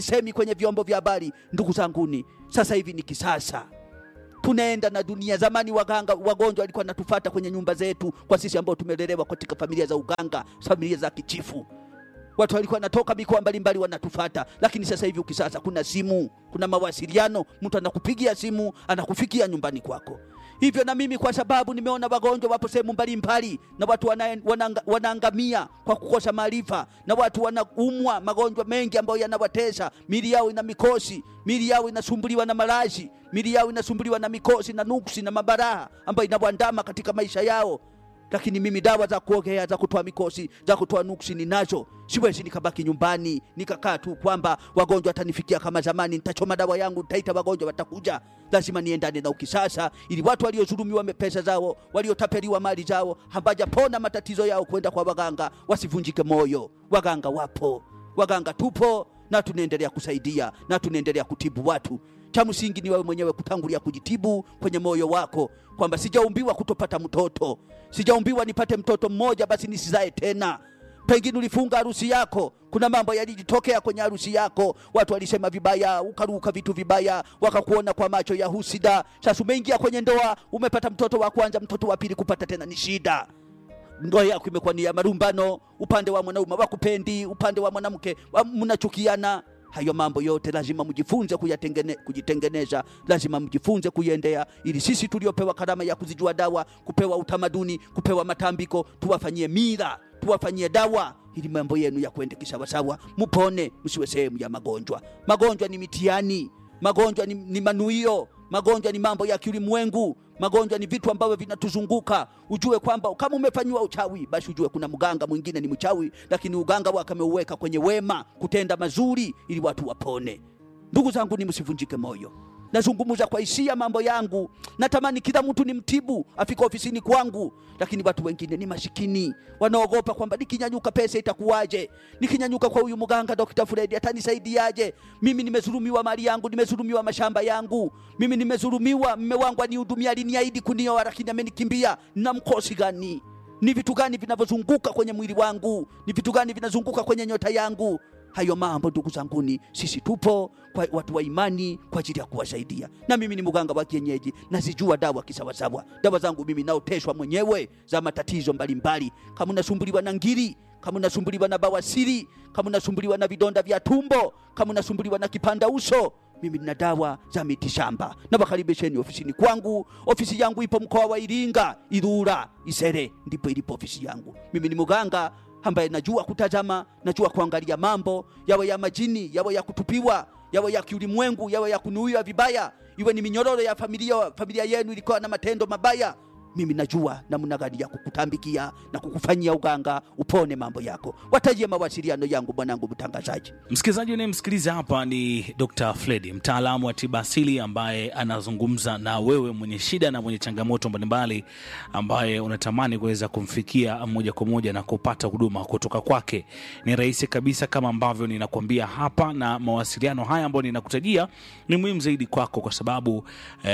semi kwenye vyombo vya habari. Ndugu zanguni, sasa hivi ni kisasa tunaenda na dunia. Zamani waganga wagonjwa walikuwa natufata kwenye nyumba zetu, kwa sisi ambao tumelelewa katika familia za uganga, familia za kichifu. Watu walikuwa natoka mikoa mbalimbali wanatufata, lakini sasa hivi ukisasa, kuna simu, kuna mawasiliano, mtu anakupigia simu anakufikia nyumbani kwako. Hivyo na mimi kwa sababu nimeona wagonjwa wapo sehemu mbalimbali na watu wana, wanaanga, wanaangamia kwa kukosa maarifa, na watu wanaumwa magonjwa mengi ambayo yanawatesa, mili yao ina mikosi, mili yao inasumbuliwa na malazi, mili yao inasumbuliwa na mikosi na nuksi na mabaraha ambayo inawandama katika maisha yao lakini mimi dawa za kuogea za kutoa mikosi za kutoa nuksi ninazo. Siwezi nikabaki nyumbani nikakaa tu kwamba wagonjwa watanifikia kama zamani, nitachoma dawa yangu, nitaita wagonjwa watakuja. Lazima niendane na ukisasa, ili watu waliodhulumiwa pesa zao, waliotapeliwa mali zao, hawajapona matatizo yao, kwenda kwa waganga wasivunjike moyo. Waganga wapo, waganga tupo na tunaendelea kusaidia na tunaendelea kutibu watu. Cha msingi ni wewe mwenyewe kutangulia kujitibu kwenye moyo wako, kwamba sijaumbiwa kutopata mtoto, sijaumbiwa nipate mtoto mmoja basi nisizae tena. Pengine ulifunga harusi yako, kuna mambo yalijitokea kwenye harusi yako, watu walisema vibaya, ukaruka vitu vibaya, wakakuona kwa macho ya husida. Sasa umeingia kwenye ndoa, umepata mtoto wa kwanza, mtoto wa pili kupata tena ni shida ndoa yako imekuwa ni ya marumbano, upande wa mwanaume wakupendi, upande wa mwanamke mnachukiana. Hayo mambo yote lazima mjifunze kuyatengene, kujitengeneza, lazima mjifunze kuiendea, ili sisi tuliopewa karama ya kuzijua dawa, kupewa utamaduni, kupewa matambiko, tuwafanyie mila, tuwafanyie dawa, ili mambo yenu ya kwende kisawasawa, mupone, msiwe sehemu ya magonjwa. Magonjwa ni mitihani, magonjwa ni, ni manuio, magonjwa ni mambo ya kiulimwengu magonjwa ni vitu ambavyo vinatuzunguka. Ujue kwamba kama umefanyiwa uchawi, basi ujue kuna mganga mwingine ni mchawi, lakini uganga wake ameuweka kwenye wema, kutenda mazuri ili watu wapone. Ndugu zangu, ni msivunjike moyo. Nazungumza kwa hisia mambo yangu, natamani kila mtu ni mtibu afika ofisini kwangu, lakini watu wengine ni masikini, wanaogopa kwamba nikinyanyuka pesa itakuwaje? Nikinyanyuka kwa huyu mganga Dr. Fred atanisaidiaje? Mimi nimezulumiwa mali yangu, nimezulumiwa mashamba yangu, mimi nimezulumiwa, mme wangu anihudumia, aliniahidi kunioa, lakini amenikimbia. Na mkosi gani? Ni vitu gani vinavyozunguka kwenye mwili wangu? Ni vitu gani vinazunguka kwenye nyota yangu? Hayo mambo ndugu zanguni, sisi tupo kwa watu wa imani kwa ajili ya kuwasaidia. Na mimi ni mganga wa kienyeji, nazijua dawa kisawasawa. Dawa zangu mimi naoteshwa mwenyewe za matatizo mbalimbali. Kama unasumbuliwa na ngiri, kama unasumbuliwa na bawasiri, kama unasumbuliwa na vidonda vya tumbo, kama unasumbuliwa na kipanda uso, mimi nina dawa za miti shamba. Na wakaribisheni ofisini kwangu. Ofisi yangu ipo mkoa wa Iringa, Ilula, Isere, ndipo ilipo ofisi yangu. Mimi ni mganga ambaye najua kutazama, najua kuangalia mambo yawe ya majini, yawe ya kutupiwa, yawe ya kiulimwengu, yawe ya kunuiwa vibaya, iwe ni minyororo ya familia, familia yenu ilikuwa na matendo mabaya. Mimi najua namna gani ya kukutambikia na kukufanyia uganga upone mambo yako. Watajie mawasiliano yangu, mwanangu mtangazaji. Msikilizaji unayemsikiliza hapa ni Dr. Fredi, mtaalamu wa tiba asili ambaye anazungumza na wewe mwenye shida na mwenye changamoto mbalimbali, ambaye unatamani kuweza kumfikia moja kwa moja na kupata huduma kutoka kwake. Ni rahisi kabisa kama ambavyo ninakwambia hapa, na mawasiliano haya ambayo ninakutajia ni muhimu zaidi kwako, kwa sababu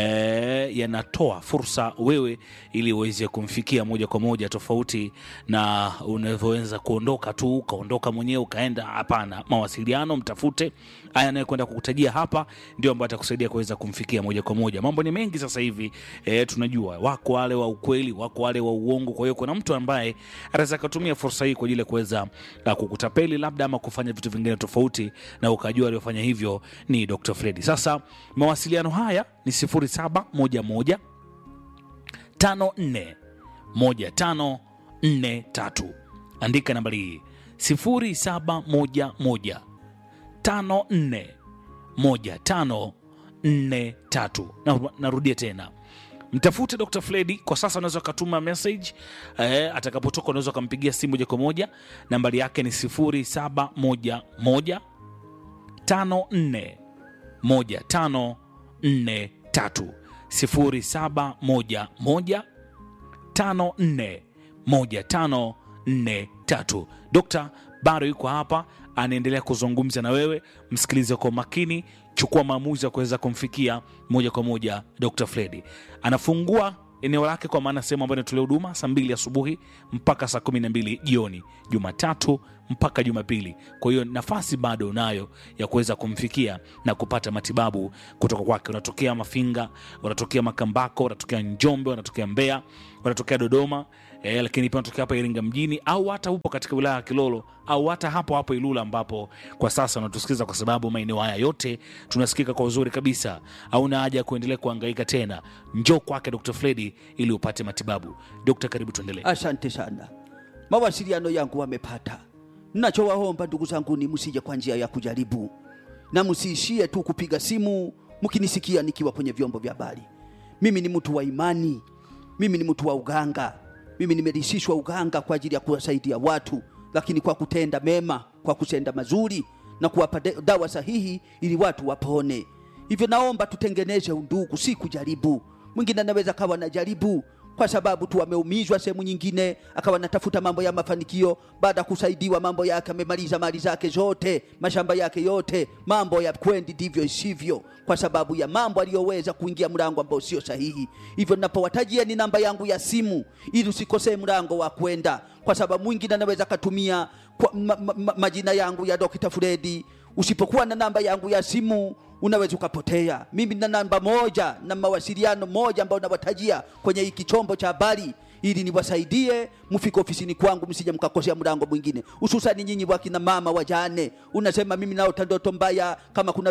eh, yanatoa fursa wewe ili uweze kumfikia moja kwa moja, tofauti na unavyoweza kuondoka tu ukaondoka mwenyewe ukaenda. Hapana, mawasiliano mtafute. Haya anayekwenda kukutajia hapa ndio ambayo atakusaidia kuweza kumfikia moja kwa moja. Mambo ni mengi sasa hivi e, tunajua wako wale wa ukweli, wako wale wa uongo. Kwa hiyo kuna mtu ambaye anaweza kutumia fursa hii kwa ajili ya kuweza uh, kukutapeli labda ama kufanya vitu vingine tofauti, na ukajua aliofanya hivyo ni Dr. Fredi. Sasa mawasiliano haya ni 0711 tano nne moja tano nne tatu. Andika nambari hii sifuri saba moja moja tano nne moja tano nne tatu. Narudia tena, mtafute Dr. Fredi kwa sasa. Unaweza ukatuma message eh, atakapotoka unaweza ukampigia simu moja kwa moja. Nambari yake ni sifuri saba moja moja tano nne moja tano nne tatu 0711541543. Dokta bado yuko hapa, anaendelea kuzungumza na wewe. Msikilize kwa makini, chukua maamuzi ya kuweza kumfikia moja kwa moja. Dr. Fredi anafungua eneo lake, kwa maana sehemu ambayo inatolea huduma saa mbili asubuhi mpaka saa kumi na mbili jioni, Jumatatu mpaka Jumapili. Kwa hiyo nafasi bado unayo ya kuweza kumfikia na kupata matibabu kutoka kwake. Unatokea Mafinga, unatokea Makambako, unatokea Njombe, unatokea Mbeya, unatokea Dodoma eh, lakini pia unatokea hapa Iringa mjini au hata upo katika wilaya ya Kilolo au hata hapo hapo Ilula ambapo kwa sasa unatusikiliza, kwa sababu maeneo haya yote tunasikika kwa uzuri kabisa. Hauna haja ya kuendelea kuhangaika tena, njoo kwake Dr. Fredi ili upate matibabu. Dokta, karibu tuendelee. Asante sana. Mawasiliano yangu wamepata. Ninachowaomba ndugu zangu ni msije kwa njia ya kujaribu, na msiishie tu kupiga simu mkinisikia nikiwa kwenye vyombo vya habari. Mimi ni mtu wa imani, mimi ni mtu wa uganga, mimi nimerishishwa uganga kwa ajili ya kuwasaidia watu, lakini kwa kutenda mema, kwa kutenda mazuri na kuwapa de- dawa sahihi ili watu wapone. Hivyo naomba tutengeneze undugu, si kujaribu. Mwingine anaweza kawa na jaribu kwa sababu tu ameumizwa sehemu nyingine, akawa anatafuta mambo ya mafanikio. Baada ya kusaidiwa, mambo yake amemaliza mali zake zote, mashamba yake yote, mambo ya kwendi ndivyo isivyo, kwa sababu ya mambo aliyoweza kuingia mlango ambao sio sahihi. Hivyo napowatajia ni namba yangu ya simu, ili usikosee mlango wa kwenda, kwa sababu mwingine anaweza katumia kwa, ma, ma, ma, majina yangu ya Dr. Fredi. Usipokuwa na namba yangu ya simu unaweza ukapotea. Mimi na namba moja na mawasiliano moja ambayo nawatajia kwenye hiki chombo cha habari ili niwasaidie mfike ofisini kwangu, msije mkakosea mlango mwingine, hususani nyinyi wakina mama wajane. Unasema mimi naota ndoto mbaya, kama kuna